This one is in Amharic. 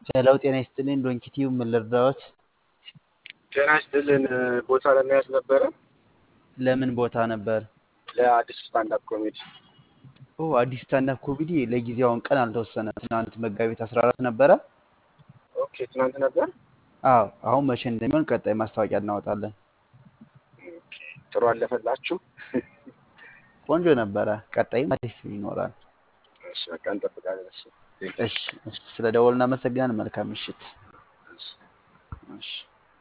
ሄሎ ጤና ይስጥልኝ ዶንኪቲዩ ምን ልርዳዎት? ጤና ይስጥልን ቦታ ለመያዝ ነበረ ለምን ቦታ ነበር? ለአዲስ ስታንዳፕ ኮሜዲ ኦ አዲስ ስታንዳፕ ኮሜዲ ለጊዜው አሁን ቀን አልተወሰነ። ትናንት መጋቢት 14 ነበረ። ኦኬ ትናንት ነበር አዎ አሁን መቼ እንደሚሆን ቀጣይ ማስታወቂያ እናወጣለን። ኦኬ፣ ጥሩ አለፈላችሁ ቆንጆ ነበረ። ቀጣይም አሪፍ ይኖራል። እሺ በቃ እንጠብቃለን እሱ እሺ፣ እሺ ስለ ደወል እናመሰግናለን። መልካም ምሽት። እሺ እሺ